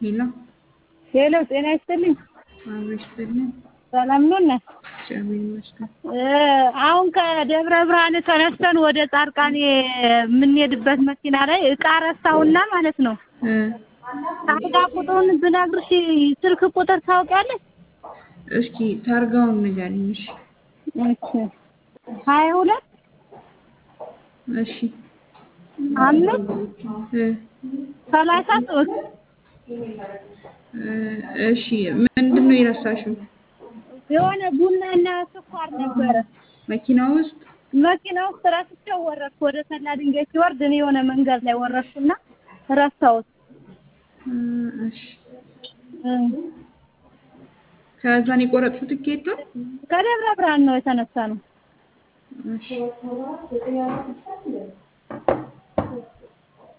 ሄሎ ሄሎ ጤና ይስጥልኝ። አብሮ ይስጥልኝ። ሰላም ነው እናት? እግዚአብሔር ይመስገን። አሁን ከደብረ ብርሃን ተነስተን ወደ ጻርቃኔ የምንሄድበት መኪና ላይ እቃ ረሳሁና ማለት ነው። እ ታርጋ ቁጥሩን ብነግርሽ ስልክ ቁጥር ታውቂያለሽ? እስኪ ታርጋውን ንገሪኝ። እሺ እሺ ሀያ ሁለት እሺ አምስት እ ሰላሳ ሶስት እ እሺ ምንድን ነው የረሳሽው? የሆነ ቡናና ስኳር ነበረ መኪና ውስጥ መኪና ውስጥ ረስቼው ወረድኩ። ወደ ሰላ ድንጋይ ሲወርድ እኔ የሆነ መንገድ ላይ ወረድኩና ረሳሁት። እ እሺ እ ከዛን የቆረጥሽው ትኬት ነው? ከደብረ ብርሃን ነው የተነሳ ነው። እሺ